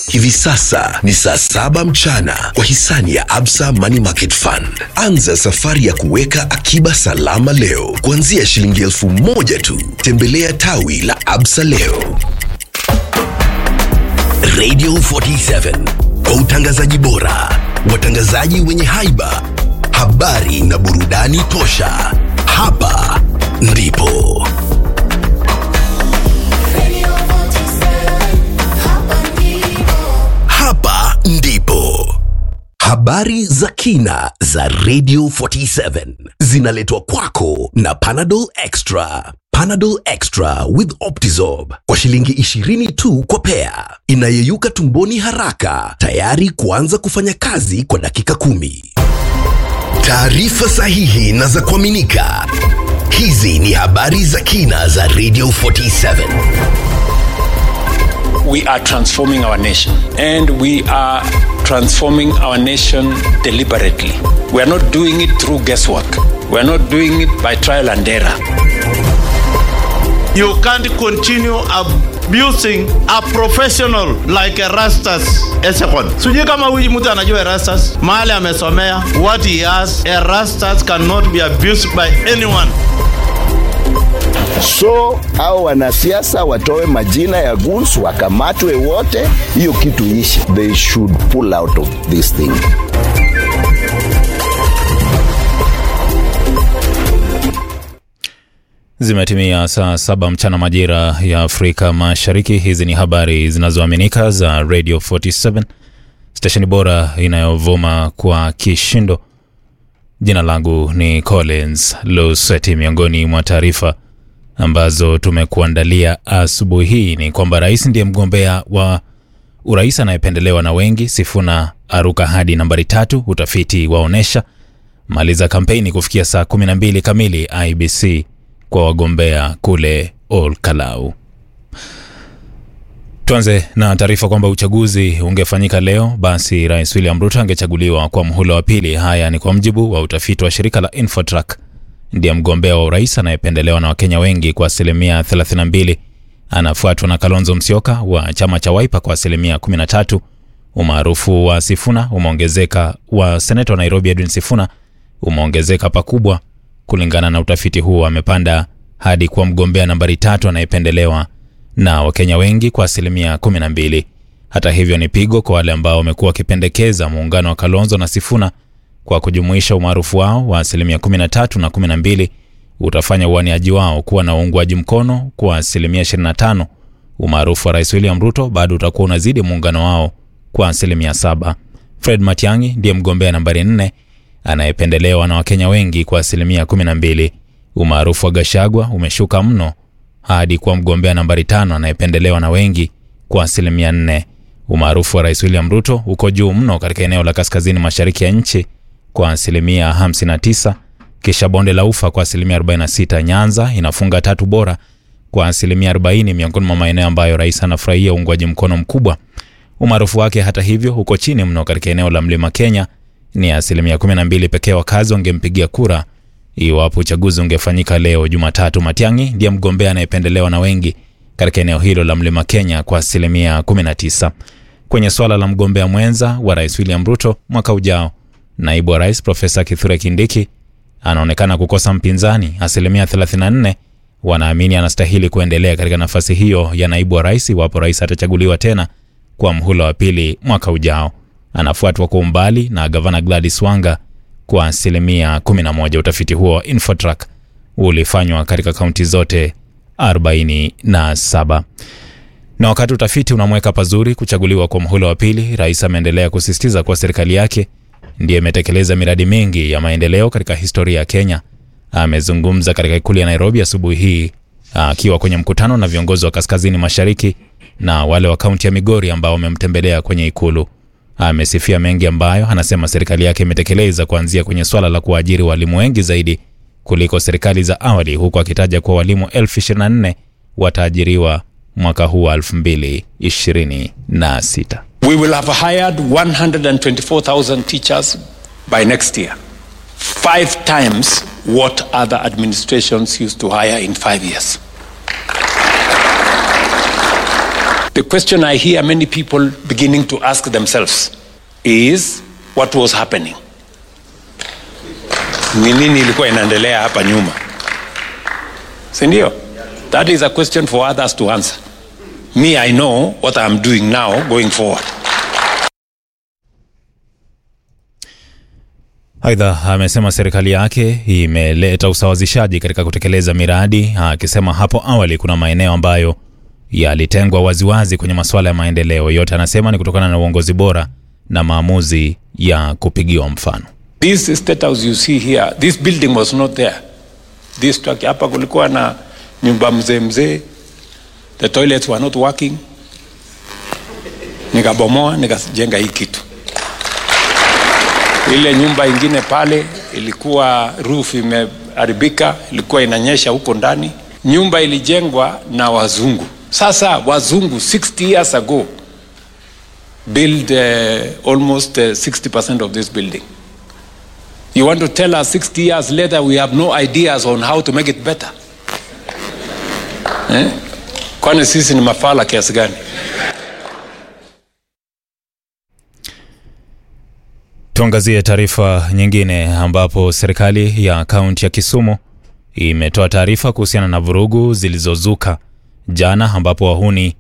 Hivi sasa ni saa saba mchana kwa hisani ya Absa Money Market Fund. Anza safari ya kuweka akiba salama leo kuanzia shilingi elfu moja tu. Tembelea tawi la Absa leo. Radio 47 kwa utangazaji bora, watangazaji wenye haiba, habari na burudani tosha. Hapa ndipo hapa ndipo habari za kina za Radio 47 zinaletwa kwako na Panadol Extra. Panadol Extra with Optizorb kwa shilingi 20 tu kwa pea, inayeyuka tumboni haraka, tayari kuanza kufanya kazi kwa dakika kumi. Taarifa sahihi na za kuaminika. Hizi ni habari za kina za Radio 47. we are transforming our nation and we are transforming our nation deliberately. We are not doing it through guesswork. We are not doing it by trial and error. You can't continue abusing a professional like Erastus Esekon. Sijui kama huyu mtu anajua Erastus mahali amesomea what he has. Erastus cannot be abused by anyone. So hao wanasiasa watoe majina ya goons wakamatwe wote, hiyo kitu ishi. They should pull out of this thing. Zimetimia saa saba mchana majira ya Afrika Mashariki. Hizi ni habari zinazoaminika za Radio 47 stesheni bora inayovuma kwa kishindo. Jina langu ni Collins Luseti. Miongoni mwa taarifa ambazo tumekuandalia asubuhi hii ni kwamba rais ndiye mgombea wa urais anayependelewa na wengi. Sifuna aruka hadi nambari tatu, utafiti waonyesha. Maliza kampeni kufikia saa 12 kamili IBC kwa wagombea kule Ol Kalau. Tuanze na taarifa kwamba uchaguzi ungefanyika leo, basi Rais William Ruto angechaguliwa kwa mhula wa pili. Haya ni kwa mjibu wa utafiti wa shirika la Infotrack. Ndiye mgombea wa urais anayependelewa na Wakenya wengi kwa asilimia 32. Anafuatwa na Kalonzo Musyoka wa chama cha Wiper kwa asilimia 13. Umaarufu wa Sifuna umeongezeka, wa seneta wa Nairobi Edwin Sifuna umeongezeka pakubwa. Kulingana na utafiti huo, amepanda hadi kuwa mgombea nambari tatu anayependelewa na Wakenya wengi kwa asilimia 12. Hata hivyo, ni pigo kwa wale ambao wamekuwa wakipendekeza muungano wa Kalonzo na Sifuna kwa kujumuisha umaarufu wao wa asilimia 13 na 12 utafanya uaniaji wao kuwa na uungwaji mkono kwa asilimia 25. Umaarufu wa Rais William Ruto bado utakuwa unazidi muungano wao kwa asilimia 7. Fred Matiang'i ndiye mgombea nambari 4 anayependelewa na Wakenya wengi kwa asilimia 12. Umaarufu wa Gashagwa umeshuka mno hadi kuwa mgombea nambari tano anayependelewa na wengi kwa asilimia 4. Umaarufu wa Rais William Ruto uko juu mno katika eneo la kaskazini mashariki ya nchi kwa asilimia 59, kisha bonde la ufa kwa asilimia 46. Nyanza inafunga tatu bora kwa asilimia 40, miongoni mwa maeneo ambayo rais anafurahia uungwaji mkono mkubwa. Umaarufu wake hata hivyo uko chini mno katika eneo la mlima Kenya, ni asilimia 12 pekee wakazi wangempigia kura iwapo uchaguzi ungefanyika leo Jumatatu. Matiang'i ndiye mgombea anayependelewa na wengi katika eneo hilo la mlima Kenya kwa asilimia 19. Kwenye swala la mgombea mwenza wa rais William Ruto mwaka ujao, naibu wa rais Profesa Kithure Kindiki anaonekana kukosa mpinzani. Asilimia 34 wanaamini anastahili kuendelea katika nafasi hiyo ya naibu wa rais iwapo rais atachaguliwa tena kwa mhula wa pili mwaka ujao. Anafuatwa kwa umbali na gavana Gladys Wanga kwa asilimia 11. Utafiti huo wa Infotrack ulifanywa katika kaunti zote 47. Na wakati utafiti unamweka pazuri kuchaguliwa kwa mhula wa pili, rais ameendelea kusisitiza kuwa serikali yake ndiyo imetekeleza miradi mingi ya maendeleo katika historia ya Kenya. Amezungumza katika ikulu ya Nairobi asubuhi hii akiwa kwenye mkutano na viongozi wa kaskazini mashariki na wale wa kaunti ya Migori ambao wamemtembelea kwenye ikulu. Amesifia mengi ambayo anasema serikali yake imetekeleza kuanzia kwenye swala la kuajiri walimu wengi zaidi kuliko serikali za awali, huku akitaja kuwa walimu elfu 24 wataajiriwa mwaka huu wa 2026. We will have hired 124,000 teachers by next year. Five times what other administrations used to hire in five years. The question I hear many people beginning to ask themselves is what was happening? Ni nini ilikuwa inaendelea hapa nyuma? Si ndio? That is a question for others to answer. Me, I know what I'm doing now going forward. Aidha, amesema serikali yake imeleta usawazishaji katika kutekeleza miradi, akisema hapo awali kuna maeneo ambayo yalitengwa waziwazi kwenye masuala ya maendeleo. Yote anasema ni kutokana na uongozi bora na maamuzi ya kupigiwa mfano. This state house you see here, this building was not there. This structure, hapa kulikuwa na nyumba mzee mzee, the toilets were not working. Nikabomoa, nikajenga hii kitu. Ile nyumba ingine pale ilikuwa roof imeharibika, ilikuwa inanyesha huko ndani. Nyumba ilijengwa na wazungu. Sasa wazungu 60 years ago build uh, almost uh, 60% of this building. You want to tell us 60 years later we have no ideas on how to make it better? Eh? Kwani sisi ni mafala kiasi gani? Tuangazie taarifa nyingine ambapo serikali ya kaunti ya Kisumu imetoa taarifa kuhusiana na vurugu zilizozuka jana, ambapo wahuni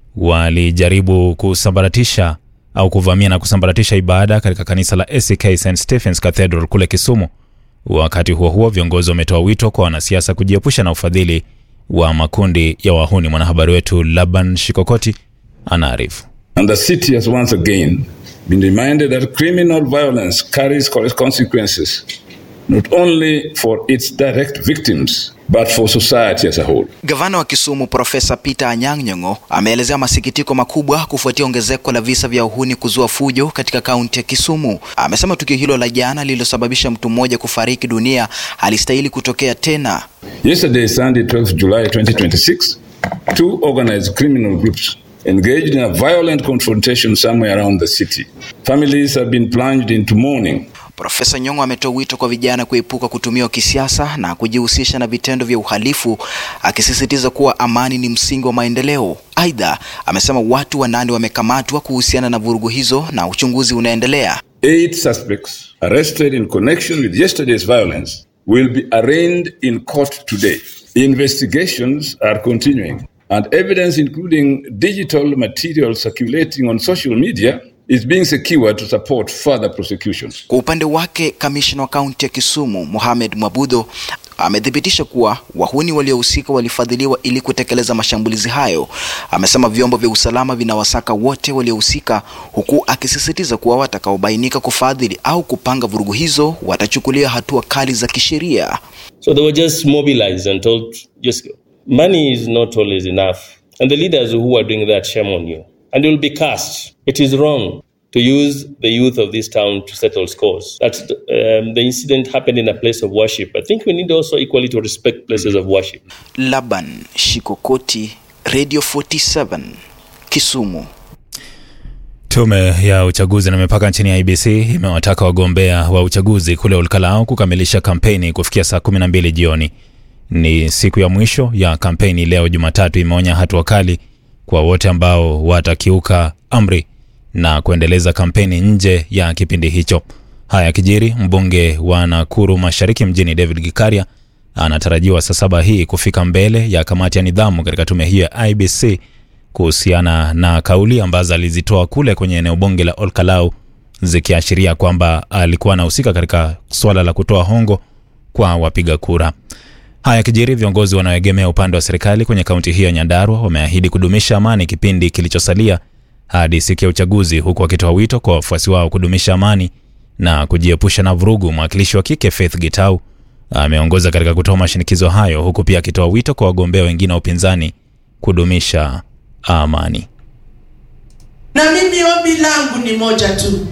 walijaribu kusambaratisha au kuvamia na kusambaratisha ibada katika kanisa la ACK St Stephens Cathedral kule Kisumu. Wakati huo huo, viongozi wametoa wito kwa wanasiasa kujiepusha na ufadhili wa makundi ya wahuni. Mwanahabari wetu Laban Shikokoti anaarifu. And the city has once again been reminded that criminal violence carries consequences not only for its direct victims but for society as a whole. Gavana wa Kisumu Profesa Peter Anyang' Nyong'o ameelezea masikitiko makubwa kufuatia ongezeko la visa vya uhuni kuzua fujo katika kaunti ya Kisumu. Amesema tukio hilo la jana lililosababisha mtu mmoja kufariki dunia halistahili kutokea tena. Yesterday, Sunday, 12th July 2026, two organized criminal groups engaged in a violent confrontation somewhere around the city. Families have been plunged into mourning Profesa Nyong'o ametoa wito kwa vijana kuepuka kutumiwa kisiasa na kujihusisha na vitendo vya uhalifu, akisisitiza kuwa amani ni msingi wa maendeleo. Aidha, amesema watu wanane wamekamatwa kuhusiana na vurugu hizo na uchunguzi unaendelea. Eight suspects arrested in connection with yesterday's violence will be arraigned in court today. Investigations are continuing and evidence including digital material circulating on social media is being secured to support further prosecution. Kwa upande wake, kamishna wa kaunti ya Kisumu Mohamed Mwabudho amethibitisha kuwa wahuni waliohusika walifadhiliwa ili kutekeleza mashambulizi hayo. Amesema vyombo vya usalama vinawasaka wote waliohusika, huku akisisitiza kuwa watakaobainika kufadhili au kupanga vurugu hizo watachukulia hatua kali za kisheria. So they were just mobilized and told, just money is not always enough. And the leaders who are doing that, shame on you. And you will be cast. It is wrong to use the youth of this town to settle scores. That um, the incident happened in a place of worship. I think we need also equally to respect places of worship. Laban Shikokoti, Radio 47, Kisumu. Tume ya uchaguzi na mipaka nchini IBC imewataka wagombea wa uchaguzi kule Olkalau kukamilisha kampeni kufikia saa 12 jioni. Ni siku ya mwisho ya kampeni leo Jumatatu. Imeonya hatua kali kwa wote ambao watakiuka amri na kuendeleza kampeni nje ya kipindi hicho. Haya yakijiri, mbunge wa Nakuru Mashariki mjini David Gikaria anatarajiwa saa saba hii kufika mbele ya kamati ya nidhamu katika tume hiyo ya IBC kuhusiana na kauli ambazo alizitoa kule kwenye eneo bunge la Olkalau zikiashiria kwamba alikuwa anahusika katika suala la kutoa hongo kwa wapiga kura. Haya yakijiri, viongozi wanaoegemea upande wa serikali kwenye kaunti hiyo ya Nyandarua wameahidi kudumisha amani kipindi kilichosalia hadi siku ya uchaguzi, huku wakitoa wito kwa wafuasi wao kudumisha amani na kujiepusha na vurugu. Mwakilishi wa kike Faith Gitau ameongoza katika kutoa mashinikizo hayo, huku pia akitoa wito kwa wagombea wengine wa upinzani kudumisha amani. Na mimi ombi langu ni moja tu,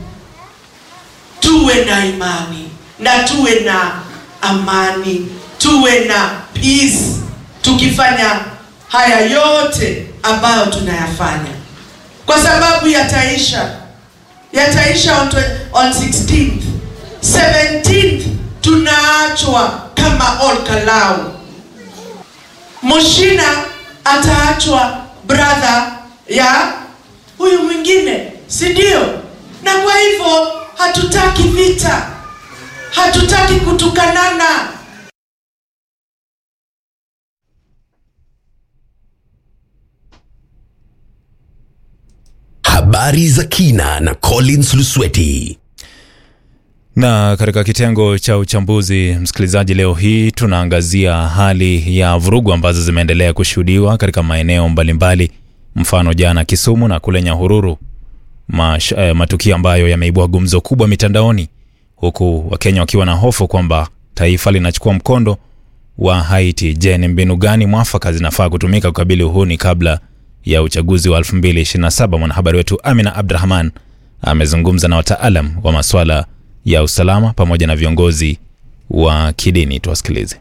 tuwe na imani na tuwe na amani, tuwe na peace, tukifanya haya yote ambayo tunayafanya, kwa sababu yataisha, yataisha on, twe- on 16th 17th, tunaachwa kama Olkalau. Mushina ataachwa brother ya huyu mwingine si ndio na kwa hivyo hatutaki vita hatutaki kutukanana Habari za kina na Collins Lusweti. Na katika kitengo cha uchambuzi, msikilizaji, leo hii tunaangazia hali ya vurugu ambazo zimeendelea kushuhudiwa katika maeneo mbalimbali, mfano jana Kisumu na kule Nyahururu, Mash, eh, matukio ambayo yameibua gumzo kubwa mitandaoni, huku Wakenya wakiwa na hofu kwamba taifa linachukua mkondo wa Haiti. Je, ni mbinu gani mwafaka zinafaa kutumika kukabili uhuni kabla ya uchaguzi wa 2027? Mwanahabari wetu Amina Abdrahman amezungumza na wataalam wa masuala ya usalama pamoja na viongozi wa kidini. Tuwasikilize.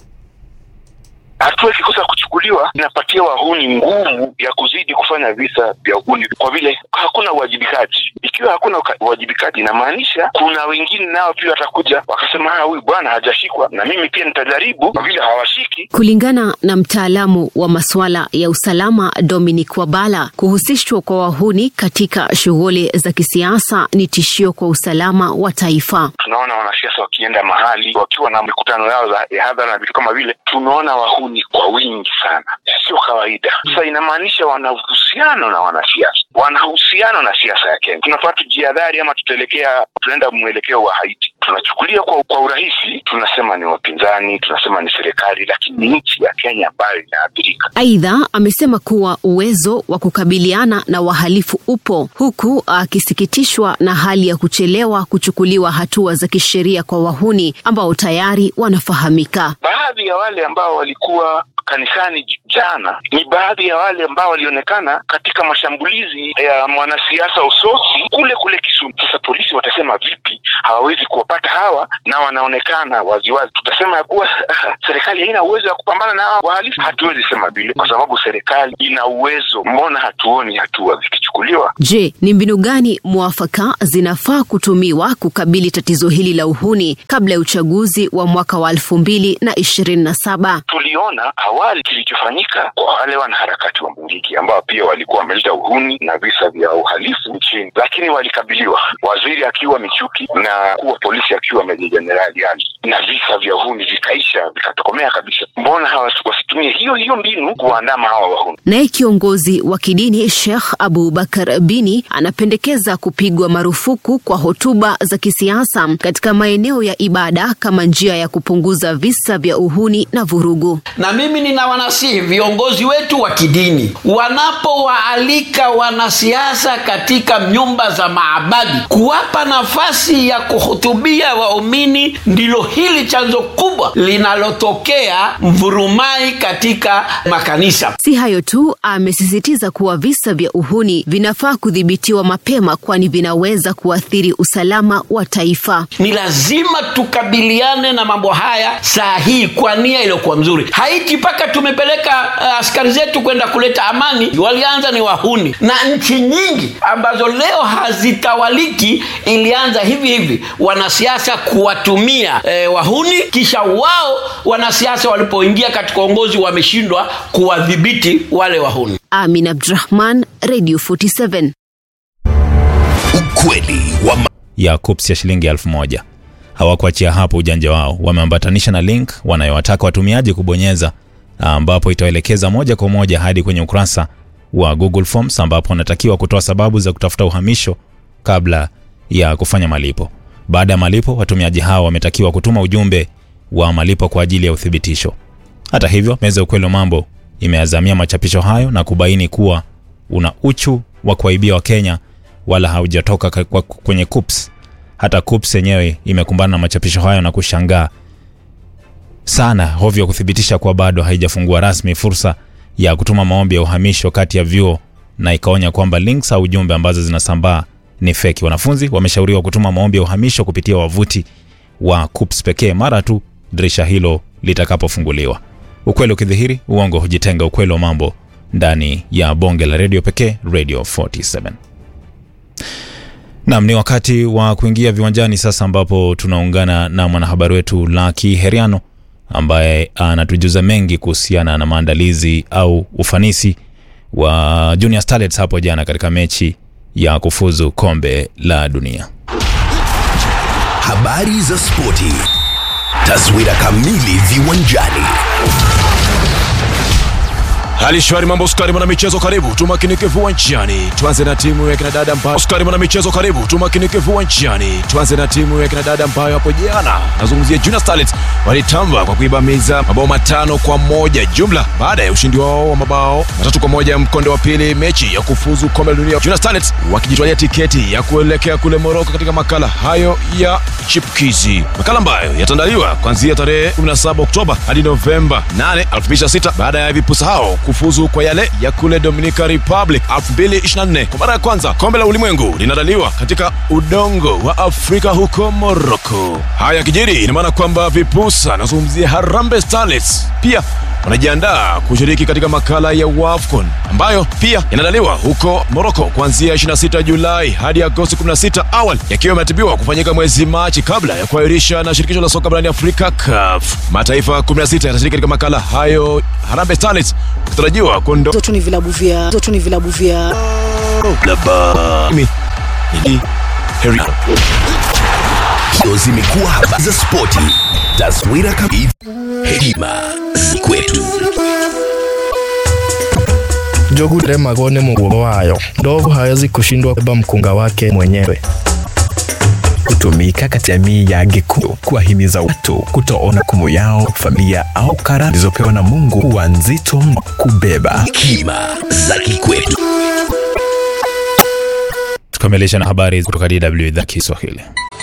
hatua ikikosa kuchukuliwa inapatia wahuni nguvu ya kuzidi kufanya visa vya uhuni, kwa vile hakuna uwajibikaji. Ikiwa hakuna uka- uwajibikaji, inamaanisha kuna wengine nao pia watakuja wakasema, "Ah, huyu bwana hajashikwa na mimi pia nitajaribu, kwa vile hawashiki Kulingana na mtaalamu wa masuala ya usalama Dominic Wabala, kuhusishwa kwa wahuni katika shughuli za kisiasa ni tishio kwa usalama wa taifa. tunaona wanasiasa wakienda mahali wakiwa na mikutano yao za ya hadhara na vitu kama vile, tunaona wahuni kwa wingi sana, sio kawaida. Sasa inamaanisha wana uhusiano na wanasiasa, wana uhusiano na siasa ya Kenya. Tunafaa tujihadhari, ama tutaelekea tunaenda mwelekeo wa Haiti. Tunachukulia kwa, kwa urahisi, tunasema ni wapinzani, tunasema ni serikali, lakini ni nchi ya Kenya ambayo inaathirika. Aidha, amesema kuwa uwezo wa kukabiliana na wahalifu upo, huku akisikitishwa na hali ya kuchelewa kuchukuliwa hatua za kisheria kwa wahuni ambao tayari wanafahamika. Baadhi ya wale ambao walikuwa kanisani j- jana ni baadhi ya wale ambao walionekana katika mashambulizi ya mwanasiasa Usosi kule kule Kisumu. Sasa polisi watasema vipi? Hawawezi kuwapata hawa na wanaonekana waziwazi. Tutasema ya kuwa serikali haina uwezo wa kupambana na hawa wahalifu? Hatuwezi sema vile, kwa sababu serikali ina uwezo. Mbona hatuoni hatua zikichukuliwa? Je, ni mbinu gani mwafaka zinafaa kutumiwa kukabili tatizo hili la uhuni kabla ya uchaguzi wa mwaka wa elfu mbili na ishirini na saba? tuliona awali kilichofanyika kwa wale wanaharakati wa Mungiki ambao pia walikuwa wameleta uhuni na visa vya uhalifu nchini, lakini walikabiliwa, waziri akiwa Michuki na mkuu wa polisi akiwa Meja Jenerali Ali, na visa vya uhuni vikaisha vikatokomea kabisa. Mbona hawa wasitumie hiyo hiyo mbinu kuwaandama hawa wahuni? Naye kiongozi wa kidini Sheikh Abu Bakar Bini anapendekeza kupigwa marufuku kwa hotuba za kisiasa katika maeneo ya ibada kama njia ya kupunguza visa vya uhuni na vurugu. na mimi nina wanasihi viongozi wetu wa kidini wanapowaalika wanasiasa katika nyumba za maabadi kuwapa nafasi ya kuhutubia waumini ndilo hili chanzo kubwa linalotokea mvurumai katika makanisa Si hayo tu, amesisitiza kuwa visa vya uhuni vinafaa kudhibitiwa mapema, kwani vinaweza kuathiri usalama wa taifa. ni lazima tukabiliane na mambo haya saa hii kwa nia iliyokuwa mzuri haiti mpaka tumepeleka uh, askari zetu kwenda kuleta amani walianza ni wahuni na nchi nyingi ambazo leo hazitawaliki ilianza hivi hivi wanasiasa kuwatumia eh, wahuni kisha wao wanasiasa walipoingia katika uongozi wameshindwa kuwadhibiti wale wahuni Amin Abdrahman, Radio 47. Ukweli wa ma- ya kups ya shilingi elfu moja. Hawakuachia hapo ujanja wao, wameambatanisha na link wanayowataka watumiaji kubonyeza, ambapo itawaelekeza moja kwa moja hadi kwenye ukurasa wa Google Forms ambapo wanatakiwa kutoa sababu za kutafuta uhamisho kabla ya kufanya malipo. Baada ya malipo, watumiaji hao wametakiwa kutuma ujumbe wa malipo kwa ajili ya uthibitisho. Hata hivyo, meza ya ukweli wa mambo imeazamia machapisho hayo na kubaini kuwa una uchu wa kuwaibia Wakenya wala haujatoka ka- kwa- kwenye KUPS. Hata KUPS yenyewe imekumbana na machapisho hayo na kushangaa sana hovyo kuthibitisha kuwa bado haijafungua rasmi fursa ya kutuma maombi ya uhamisho kati ya vyuo na ikaonya kwamba links au ujumbe ambazo zinasambaa ni feki. Wanafunzi wameshauriwa kutuma maombi ya uhamisho kupitia wavuti wa KUPS pekee mara tu dirisha hilo litakapofunguliwa. Ukweli ukidhihiri, uongo hujitenga. Ukweli wa mambo ndani ya bonge la redio pekee, Radio 47. Naam, ni wakati wa kuingia viwanjani sasa, ambapo tunaungana na mwanahabari wetu Laki Heriano ambaye anatujuza mengi kuhusiana na maandalizi au ufanisi wa Junior Starlets hapo jana katika mechi ya kufuzu kombe la dunia. Habari za spoti, taswira kamili viwanjani. Hali shwari, mambo skari, mwana michezo, karibu tumakinike viwanjani. Tuanze na timu ya kinadada ambayo skari, mwana michezo, karibu tumakinike viwanjani. Tuanze na timu ya kinadada ambayo hapo jana, nazungumzia Junior Starlets, walitamba kwa kuibamiza mabao matano kwa moja jumla baada ya ushindi wao wa mabao matatu kwa moja mkondo wa pili mechi ya kufuzu kombe la dunia. Junior Starlets wakijitwalia tiketi ya kuelekea kule Moroko katika makala hayo ya chipkizi, makala ambayo yataandaliwa kuanzia tarehe 17 Oktoba hadi Novemba 8, 2026 baada ya vipusa hao kufuzu kwa yale ya kule Dominica Republic 2024. Kwa mara ya kwanza kombe la ulimwengu linaandaliwa katika udongo wa Afrika huko Morocco. Haya kijiri, ina maana kwamba vipusa, nazungumzia Harambee Starlets, pia wanajiandaa kushiriki katika makala ya WAFCON ambayo pia inaandaliwa huko Morocco kuanzia 26 Julai hadi Agosti 16, awali yakiwa yameratibiwa kufanyika mwezi Machi kabla ya kuahirisha na shirikisho la soka barani Afrika CAF. Mataifa 16 yatashiriki katika makala hayo, Harambee Starlets kutarajiwa kuondoka zote ni vilabu vya zote ni vilabu vya Heri. Hizo zimekuwa habari za spoti, taswira kamili, hekima za kwetu. Njogu magone muguo wayo, ndovu hawezi kushindwa kubeba mkunga wake mwenyewe. Kutumika katika jamii ya Gikuyu kuwahimiza watu kutoona kumu yao, familia au kara zilizopewa na Mungu kuwa nzito mno kubeba. Hekima za kikwetu. Tukamilisha na habari kutoka DW idhaa Kiswahili.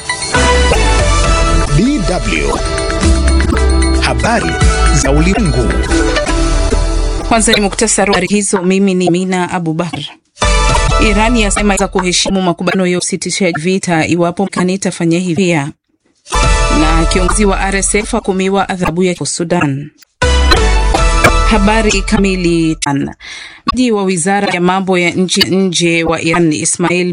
DW habari za ulimwengu. Kwanza ni muktasari wa habari hizo. Mimi ni Mina Abubakar. Iran yasema za kuheshimu makubaliano ya usitishaji vita iwapo Marekani itafanya hivi pia. Na kiongozi wa RSF akumiwa adhabu ya Sudan. Habari kamili. Mji wa wizara ya mambo ya nchi nje wa Iran Ismail